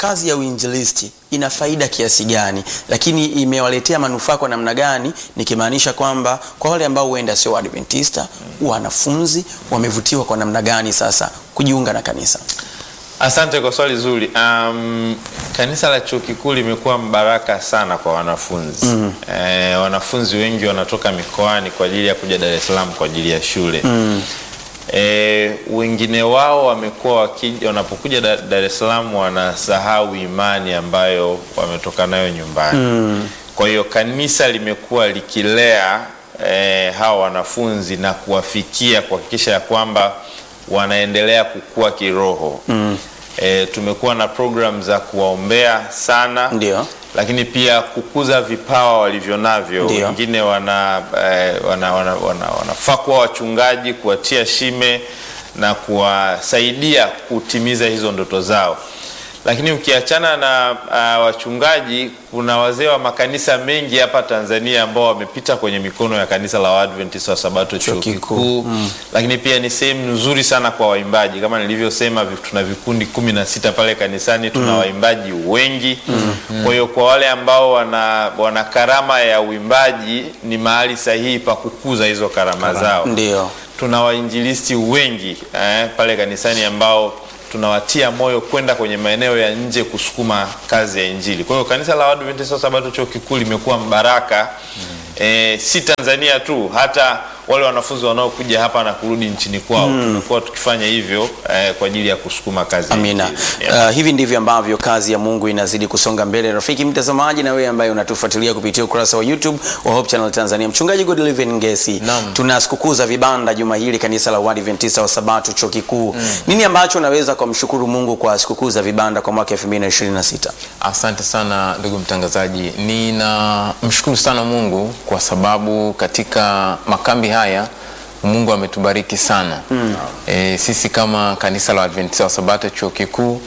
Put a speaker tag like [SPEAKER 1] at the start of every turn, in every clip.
[SPEAKER 1] kazi ya uinjilisti ina faida kiasi gani, lakini imewaletea manufaa kwa namna gani, nikimaanisha kwamba kwa wale ambao huenda sio Waadventista, wanafunzi wamevutiwa kwa namna gani sasa kujiunga na kanisa?
[SPEAKER 2] Asante kwa swali zuri. Um, kanisa la chuo kikuu limekuwa mbaraka sana kwa wanafunzi mm. Eh, wanafunzi wengi wanatoka mikoani kwa ajili ya kuja Dar es Salaam kwa ajili ya shule mm. Eh, wengine wao wamekuwa wakija, wanapokuja Dar Dar es Salaam wanasahau imani ambayo wametoka nayo nyumbani mm. Kwa hiyo kanisa limekuwa likilea eh, hawa wanafunzi na kuwafikia kuhakikisha ya kwamba wanaendelea kukua kiroho mm. E, tumekuwa na program za kuwaombea sana
[SPEAKER 1] Ndio.
[SPEAKER 2] lakini pia kukuza vipawa walivyo navyo.
[SPEAKER 1] Ndio.
[SPEAKER 2] Wengine wana, eh, wana, wana, wana, wanafaa kuwa wachungaji, kuwatia shime na kuwasaidia kutimiza hizo ndoto zao. Lakini ukiachana na uh, wachungaji, kuna wazee wa makanisa mengi hapa Tanzania ambao wamepita kwenye mikono ya kanisa la Waadventista wa Sabato chuo
[SPEAKER 1] kikuu.
[SPEAKER 2] kikuu mm. Lakini pia ni sehemu nzuri sana kwa waimbaji, kama nilivyosema, vi- tuna vikundi kumi na sita pale kanisani, tuna waimbaji wengi mm. Kwa hiyo kwa wale ambao wana, wana karama ya uimbaji, ni mahali sahihi pa kukuza hizo karama zao
[SPEAKER 1] Ndio.
[SPEAKER 2] tuna wainjilisti wengi eh, pale kanisani ambao tunawatia moyo kwenda kwenye maeneo ya nje kusukuma kazi ya Injili. Kwa hiyo kanisa la Waadventista wa Sabato chuo kikuu limekuwa mbaraka eh, si Tanzania tu, hata wale wanafunzi wanaokuja hapa na kurudi nchini kwao tumekuwa tukifanya hivyo eh, kwa ajili ya kusukuma kazi ya
[SPEAKER 1] Amina.
[SPEAKER 2] Injili. Yeah.
[SPEAKER 1] Uh, hivi ndivyo ambavyo kazi ya Mungu inazidi kusonga mbele. Rafiki mtazamaji, na wewe ambaye unatufuatilia kupitia ukurasa wa YouTube wa Hope Channel Tanzania, mchungaji Godliven Ngesi,
[SPEAKER 3] Naam.
[SPEAKER 1] tuna sikukuu za vibanda juma hili kanisa la Waadventista wa Sabato chuo kikuu. Nini ambacho unaweza kumshukuru Mungu kwa sikukuu za vibanda kwa mwaka 2026?
[SPEAKER 3] Asante sana ndugu mtangazaji, ninamshukuru sana Mungu kwa sababu katika makambi haya Mungu ametubariki sana mm. E, sisi kama kanisa la Adventista wa Sabato chuo kikuu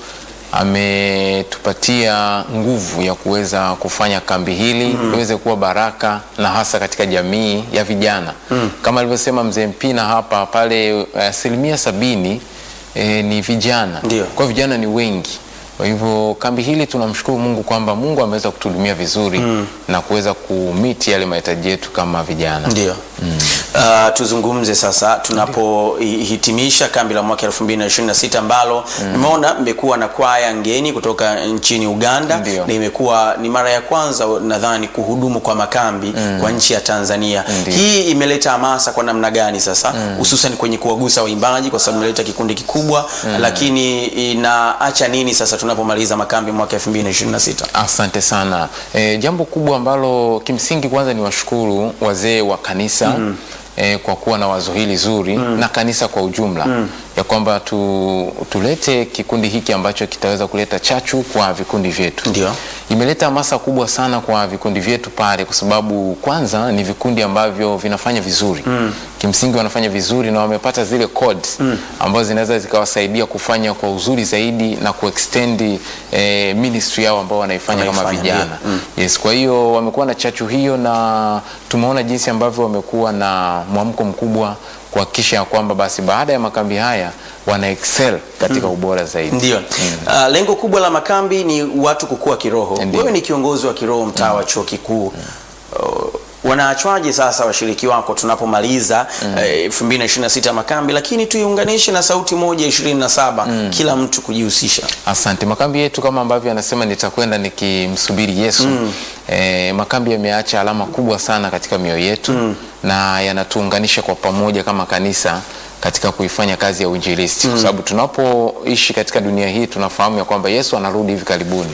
[SPEAKER 3] ametupatia nguvu ya kuweza kufanya kambi hili mm. liweze kuwa baraka na hasa katika jamii ya vijana mm. kama alivyosema mzee Mpina hapa pale, asilimia sabini e, ni vijana
[SPEAKER 1] Ndio.
[SPEAKER 3] kwa hiyo vijana ni wengi kwa hivyo kambi hili tunamshukuru Mungu kwamba Mungu ameweza kutuhudumia vizuri mm. na kuweza kumiti yale mahitaji yetu kama vijana.
[SPEAKER 1] Ndio. Uh, tuzungumze sasa tunapohitimisha kambi la mwaka 2026 ambalo nimeona mmekuwa na kwaya ngeni kutoka nchini Uganda
[SPEAKER 3] Ndio.
[SPEAKER 1] na imekuwa ni mara ya kwanza nadhani kuhudumu kwa makambi kwa nchi ya Tanzania.
[SPEAKER 3] Ndio.
[SPEAKER 1] Hii imeleta hamasa kwa namna gani sasa hususan kwenye kuwagusa waimbaji kwa sababu imeleta kikundi kikubwa lakini inaacha nini sasa tunapomaliza makambi mwaka 2026?
[SPEAKER 3] Asante sana. E, jambo kubwa ambalo kimsingi kwanza ni washukuru wazee wa kanisa mm. e, kwa kuwa na wazo hili zuri mm. na kanisa kwa ujumla mm. ya kwamba tu, tulete kikundi hiki ambacho kitaweza kuleta chachu kwa vikundi vyetu.
[SPEAKER 1] Ndio.
[SPEAKER 3] Imeleta hamasa kubwa sana kwa vikundi vyetu pale, kwa sababu kwanza ni vikundi ambavyo vinafanya vizuri mm. kimsingi wanafanya vizuri na wamepata zile codes mm. ambazo zinaweza zikawasaidia kufanya kwa uzuri zaidi na kuextend eh, ministry yao ambao wanaifanya kama
[SPEAKER 1] Wanaifanya,
[SPEAKER 3] vijana
[SPEAKER 1] ndio. Mm.
[SPEAKER 3] yes. Kwa hiyo wamekuwa na chachu hiyo, na tumeona jinsi ambavyo wamekuwa na mwamko mkubwa kuhakikisha ya kwamba basi baada ya makambi haya wana excel katika ubora zaidi.
[SPEAKER 1] Ndio. Uh, lengo kubwa la makambi ni watu kukua kiroho.
[SPEAKER 3] Ndio.
[SPEAKER 1] Wewe ni kiongozi wa kiroho mtaa wa chuo kikuu. Uh, wanaachwaje sasa washiriki wako tunapomaliza eh, 2026 makambi, lakini tuiunganishe na sauti moja 27 kila mtu kujihusisha.
[SPEAKER 3] Asante. Makambi yetu kama ambavyo anasema nitakwenda nikimsubiri Yesu. E, makambi yameacha alama kubwa sana katika mioyo yetu na yanatuunganisha kwa pamoja kama kanisa katika kuifanya kazi ya uinjilisti kwa sababu tunapoishi katika dunia hii tunafahamu ya kwamba Yesu anarudi hivi karibuni,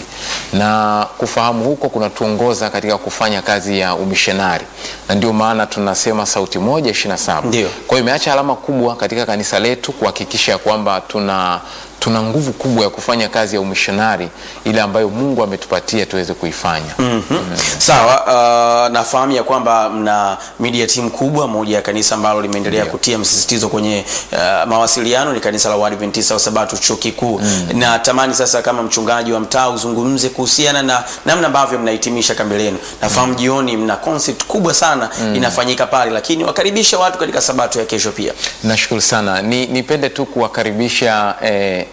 [SPEAKER 3] na kufahamu huko kunatuongoza katika kufanya kazi ya umishonari, na ndio maana tunasema sauti moja 27.
[SPEAKER 1] Ndio.
[SPEAKER 3] Kwa hiyo imeacha alama kubwa katika kanisa letu kuhakikisha ya kwamba tuna tuna nguvu kubwa ya kufanya kazi ya umishonari ile ambayo Mungu ametupatia tuweze kuifanya.
[SPEAKER 1] Sawa, uh, nafahamu ya kwamba mna media team kubwa, moja ya kanisa ambalo limeendelea
[SPEAKER 3] Ndio.
[SPEAKER 1] kutia msisitizo kwenye uh, mawasiliano ni kanisa la Waadventista wa Sabato chuo kikuu. Na tamani sasa kama mchungaji wa mtaa uzungumze kuhusiana na namna ambavyo mnahitimisha kambi lenu. Nafahamu jioni mna concert kubwa sana inafanyika pale, lakini wakaribisha watu katika Sabato ya kesho pia.
[SPEAKER 3] Nashukuru sana. Ni, nipende tu kuwakaribisha eh,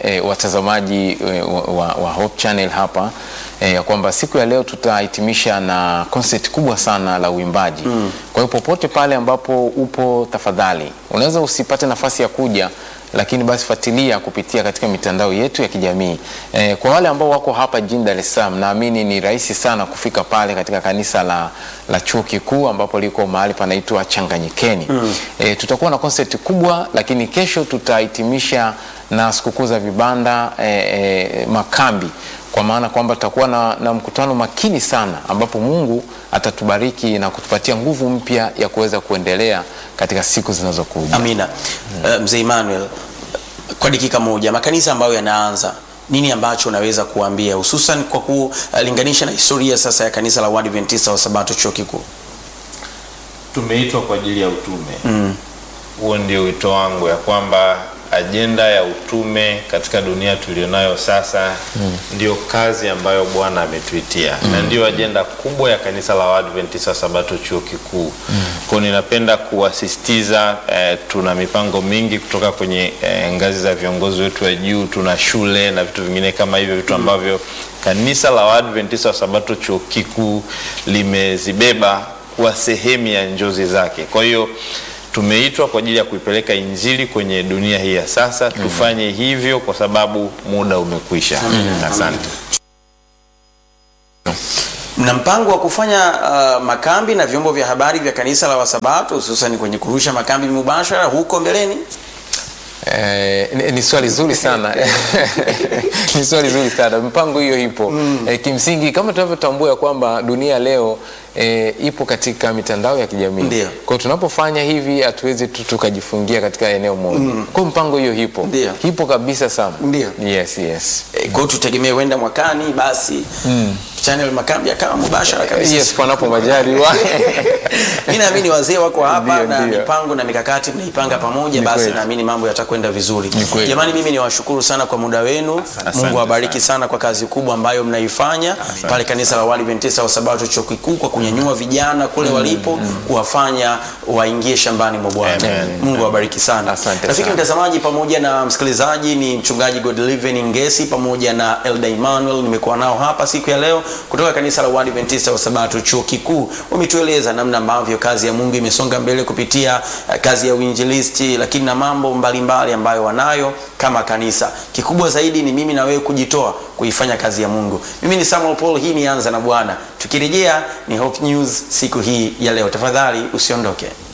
[SPEAKER 3] eh, watazamaji eh, wa, wa, wa Hope Channel hapa eh, ya kwamba siku ya leo tutahitimisha na concert kubwa sana la uimbaji. Kwa hiyo popote pale ambapo upo, tafadhali unaweza usipate nafasi ya kuja lakini basi fuatilia kupitia katika mitandao yetu ya kijamii. Eh, kwa wale ambao wako hapa jijini Dar es Salaam, naamini ni rahisi sana kufika pale katika kanisa la, la chuo kikuu ambapo liko mahali panaitwa Changanyikeni. Eh, tutakuwa na concert kubwa, lakini kesho tutahitimisha na sikukuu za vibanda eh, eh, makambi kwa maana kwamba tutakuwa na, na mkutano makini sana ambapo Mungu atatubariki na kutupatia nguvu mpya ya kuweza kuendelea katika siku zinazokuja.
[SPEAKER 1] Amina. Uh, Mzee Emmanuel, kwa dakika moja, makanisa ambayo yanaanza nini ambacho unaweza kuambia hususan kwa kulinganisha na historia sasa ya kanisa la Waadventista wa Sabato chuo kikuu?
[SPEAKER 2] tumeitwa kwa ajili ya utume huo ndio wito wangu ya kwamba ajenda ya utume katika dunia tulionayo sasa ndio kazi ambayo bwana ametuitia na ndio ajenda kubwa ya kanisa la Waadventista wa sabato chuo kikuu kwao ninapenda kuwasisitiza eh, tuna mipango mingi kutoka kwenye eh, ngazi za viongozi wetu wa juu tuna shule na vitu vingine kama hivyo vitu ambavyo kanisa la Waadventista wa sabato chuo kikuu limezibeba kuwa sehemu ya njozi zake. Kwa hiyo tumeitwa kwa ajili ya kuipeleka injili kwenye dunia hii ya sasa. Tufanye hivyo kwa sababu muda umekwisha. Asante.
[SPEAKER 1] Mna mpango wa kufanya uh, makambi na vyombo vya habari vya kanisa la Wasabato hususan kwenye kurusha makambi mubashara huko mbeleni?
[SPEAKER 3] Eh, ni, ni swali zuri sana ni swali zuri sana mipango hiyo ipo eh, kimsingi kama tunavyotambua ya kwamba dunia leo eh, ipo katika mitandao ya kijamii
[SPEAKER 1] Ndio.
[SPEAKER 3] kwa hiyo tunapofanya hivi hatuwezi tu tukajifungia katika eneo moja kwa hiyo mpango hiyo ipo
[SPEAKER 1] Ndio.
[SPEAKER 3] ipo kabisa sana
[SPEAKER 1] Ndio.
[SPEAKER 3] yes yes
[SPEAKER 1] E, kwa hiyo tutegemee huenda mwakani basi channel makambi akawa mubashara kabisa.
[SPEAKER 3] yes panapo majaliwa
[SPEAKER 1] Mimi naamini wazee wako hapa
[SPEAKER 3] Ndio,
[SPEAKER 1] na
[SPEAKER 3] ndio.
[SPEAKER 1] mipango na mikakati mnaipanga pamoja,
[SPEAKER 3] Ni
[SPEAKER 1] basi
[SPEAKER 3] kweli.
[SPEAKER 1] naamini mambo yatakwenda vizuri.
[SPEAKER 3] kweli.
[SPEAKER 1] Jamani, mimi niwashukuru sana kwa muda wenu. Mungu awabariki sana kwa kazi kubwa ambayo mnaifanya pale kanisa la Waadventista wa Sabato chuo kikuu kwa kunyanyua vijana kule walipo kuwafanya waingie shambani mwa Bwana.
[SPEAKER 2] Amen.
[SPEAKER 1] Mungu awabariki sana.
[SPEAKER 3] Asante
[SPEAKER 1] Rafiki
[SPEAKER 3] sana.
[SPEAKER 1] mtazamaji pamoja na msikilizaji, ni mchungaji Godliven Ngesi pamoja na Elda Emmanuel nimekuwa nao hapa siku ya leo kutoka kanisa la Waadventista wa Sabato chuo kikuu. Wametueleza namna ambavyo kazi ya Mungu imesonga mbele kupitia eh, kazi ya uinjilisti, lakini na mambo mbalimbali mbali ambayo wanayo kama kanisa. Kikubwa zaidi ni mimi na wewe kujitoa kuifanya kazi ya Mungu. Mimi ni Samuel Paul, hii ni Anza na Bwana. Tukirejea ni Hope News siku hii ya leo. Tafadhali usiondoke.